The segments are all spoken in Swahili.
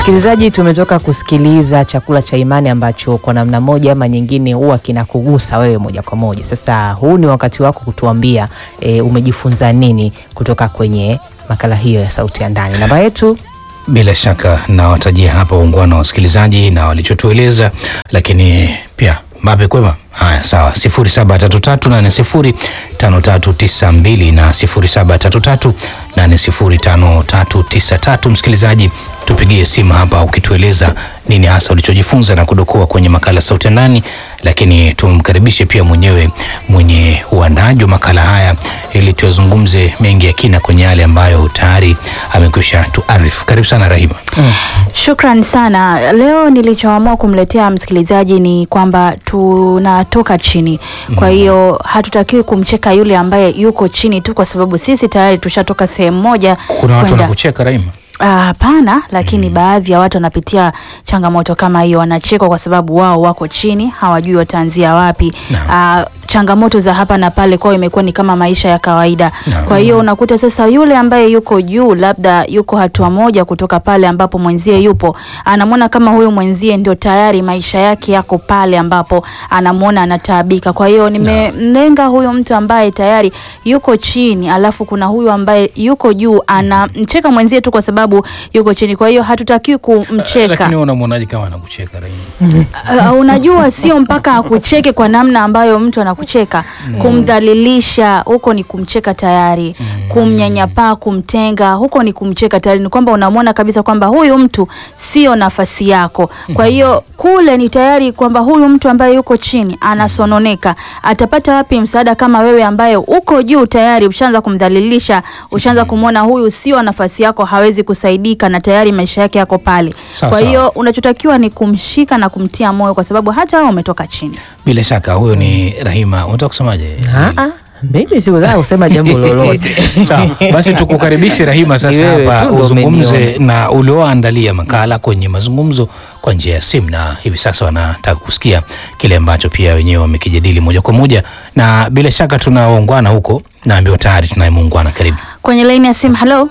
Msikilizaji, tumetoka kusikiliza chakula cha imani ambacho kwa namna moja ama nyingine huwa kinakugusa wewe moja kwa moja. Sasa huu ni wakati wako kutuambia e, umejifunza nini kutoka kwenye makala hiyo ya Sauti ya Ndani. Namba yetu Bila shaka nawatajia hapa waungwana wa wasikilizaji na walichotueleza, lakini pia Mbape kwema. Haya, sawa, sifuri saba tatu tatu nane sifuri tano tatu tisa mbili na sifuri saba tatu tatu nane sifuri tano tatu tisa tatu. Msikilizaji, tupigie simu hapa ukitueleza nini hasa ulichojifunza na kudokoa kwenye makala Sauti ya Ndani, lakini tumkaribishe pia mwenyewe mwenye uandaji wa makala haya ili tuyazungumze mengi ya kina kwenye yale ambayo tayari amekwisha tuarifu. Karibu sana Rahima. Shukran sana. Leo nilichoamua kumletea msikilizaji ni kwamba tunatoka chini, kwa hiyo hatutakiwi kumcheka yule ambaye yuko chini tu kwa sababu sisi tayari tushatoka sehemu moja Kuna watu kwenda- wanakucheka Rahima. Ah, Hapana, lakini baadhi ya watu wanapitia changamoto kama hiyo, wanachekwa kwa sababu wao wako chini, hawajui wataanzia wapi. Ah, changamoto za hapa na pale kwao imekuwa ni kama maisha ya kawaida. Naam. Kwa hiyo unakuta sasa yule ambaye yuko juu, labda yuko hatua moja kutoka pale ambapo mwenzie yupo, anamwona kama huyu mwenzie ndio tayari maisha yake yako pale ambapo anamwona anataabika. Kwa hiyo nimemlenga huyu mtu ambaye tayari yuko chini, alafu kuna huyu ambaye yuko juu, anamcheka mwenzie tu kwa sababu yuko chini. Kwa hiyo hatutakiwi kumcheka. Lakini unamwonaje kama anakucheka Rahima? Uh, unajua sio mpaka akucheke kwa namna ambayo mtu anakucheka. Kumdhalilisha huko ni kumcheka tayari, kumnyanyapaa, kumtenga huko ni kumcheka tayari. Ni kwamba unamwona kabisa kwamba huyu mtu sio nafasi yako. Kwa hiyo kule ni tayari kwamba huyu mtu ambaye yuko chini anasononeka, atapata wapi msaada kama wewe ambaye uko juu tayari ushaanza kumdhalilisha, ushaanza kumwona huyu sio nafasi yako, hawezi kusaidika na tayari maisha yake yako pale. Sawa, Kwa sawa. hiyo unachotakiwa ni kumshika na kumtia moyo, kwa sababu hata wao umetoka chini. Bila shaka huyo ni Rahima. Unataka kusemaje? Ah, mimi sikutaka kusema jambo lolote. Sawa, basi tukukaribishe Rahima Ni sasa wewe hapa tu ndo uzungumze umeniona. na ulioandalia makala kwenye mazungumzo kwa njia ya simu, na hivi sasa wanataka kusikia kile ambacho pia wenyewe wamekijadili moja kwa moja, na bila shaka tuna waungwana huko, naambiwa tayari tunaye muungwana. Karibu. Kwenye laini ya simu, halo,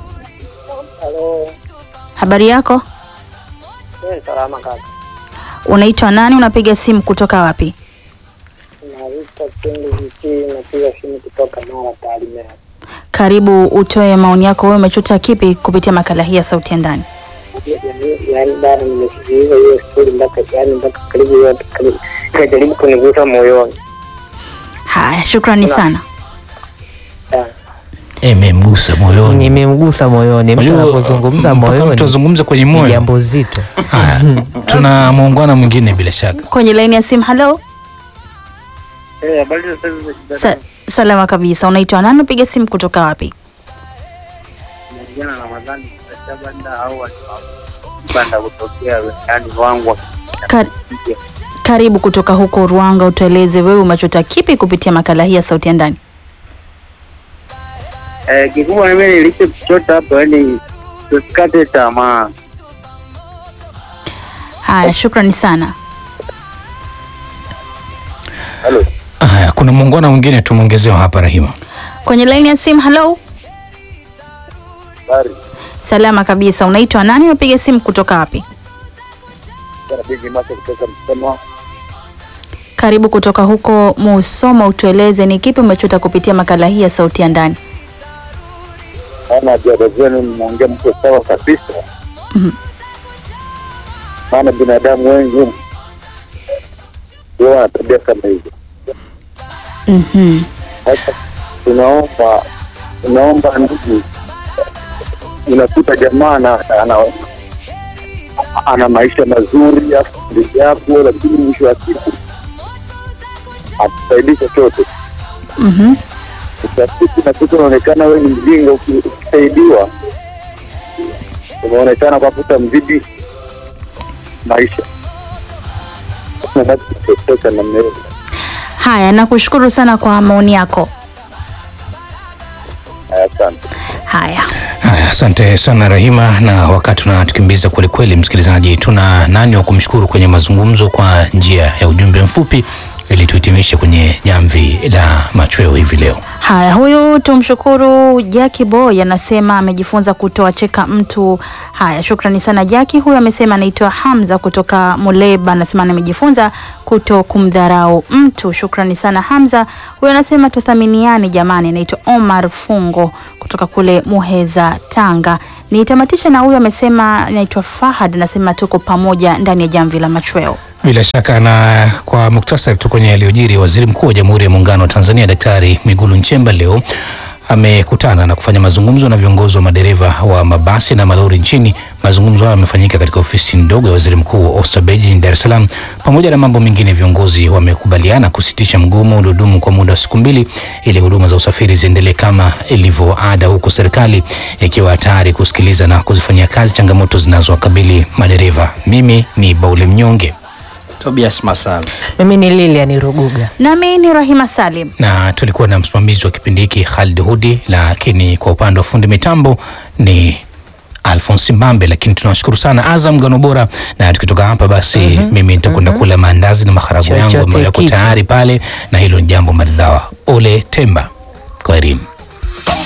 Halo, habari yako? eh, salama kaka. Unaitwa nani? Unapiga simu kutoka wapi? Naitwa Kenge Viki, napiga simu kutoka Mara Tarime. Karibu utoe maoni yako. Wewe umechota kipi kupitia makala hii ya Sauti ya Ndani? Yaani bado nimesikiliza hiyo stori mpaka yaani mpaka karibu yote karibu ikajaribu kunigusa moyoni. Haya, shukrani sana. Ah, Imemgusa moyoni. Nimemgusa moyoni. Mtu Unajua, anapozungumza mpaka moyoni mtu azungumze kwenye ni moyo. jambo zito. Haya, tuna muungwana mwingine bila shaka. Kwenye laini ya simu, halo. eh, habari za sasa za Sa salama kabisa. Unaitwa nani? Unapiga simu kutoka wapi? jana Ramadhani kwa banda au watu banda kutokea yani wangu Kar karibu kutoka huko Ruanga, utueleze wewe umechota kipi kupitia makala hii ya Sauti ya Ndani? eh, kikubwa mimi nilichokichota hapo yani tusikate tamaa. Haya, shukrani sana. Halo. Haya, kuna muungwana mwingine tumwongezewa hapa Rahima. Kwenye laini ya simu, halo. Habari. Salama kabisa. Unaitwa nani? Unapiga simu kutoka wapi? Bwana Bigi Masa kutoka Msoma. Karibu kutoka huko Musoma, utueleze ni kipi umechota kupitia makala hii ya Sauti ya Ndani. Maana jada zenu mnaongea mko sawa kabisa. Mhm. Maana binadamu wengi ndio wana tabia kama hizo. Mhm. Sasa tunaomba tunaomba ndugu, unakuta jamaa ana, ana, ana maisha mazuri afu yapo, lakini mwisho wa siku atusaidii chochote. Mhm. Utafiti nakuta unaonekana wewe ni mjinga, uki- ukisaidiwa unaonekana kwa kuta mzidi maisha. Nabaki kuteseka namna hiyo. Haya, nakushukuru sana kwa maoni yako. Asante. Haya. Haya, asante sana Rahima, na wakati unatukimbiza kwelikweli, msikilizaji, tuna nani wa kumshukuru kwenye mazungumzo kwa njia ya ujumbe mfupi ili tuhitimishe kwenye jamvi la machweo hivi leo. Haya, huyu tumshukuru Jackie Boy anasema amejifunza kutoa cheka mtu. Haya, shukrani sana Jackie. Huyu amesema anaitwa Hamza kutoka Muleba, anasema amejifunza kuto kumdharau mtu. Shukrani sana Hamza. Huyu anasema tuthaminiane jamani. Anaitwa Omar Fungo kutoka kule Muheza, Tanga. Nitamatisha na huyu amesema anaitwa Fahad, anasema tuko pamoja ndani ya jamvi la machweo. Bila shaka na kwa muktasari tu kwenye yaliyojiri, waziri mkuu wa Jamhuri ya Muungano wa Tanzania Daktari Mwigulu Nchemba leo amekutana na kufanya mazungumzo na viongozi wa madereva wa mabasi na malori nchini. Mazungumzo hayo yamefanyika katika ofisi ndogo ya waziri mkuu Oysterbay jijini Dar es Salaam. Pamoja na mambo mengine, viongozi wamekubaliana kusitisha mgomo uliodumu kwa muda wa siku mbili ili huduma za usafiri ziendelee kama ilivyo ada, huku serikali ikiwa tayari kusikiliza na kuzifanyia kazi changamoto zinazowakabili madereva. Mimi ni Baule Mnyonge Tobias Masala. Mimi ni Lilian Ruguga. Nami ni Rahima Salim. na tulikuwa na msimamizi wa kipindi hiki Khalid Hudi, lakini kwa upande wa fundi mitambo ni Alphonse Mbambe, lakini tunawashukuru sana Azam Ngano Bora. Na tukitoka hapa basi, mimi nitakwenda kula maandazi na maharagu yangu Chochote ambayo yako kitu. tayari pale, na hilo ni jambo maridhawa. Ole Temba, kwa elimu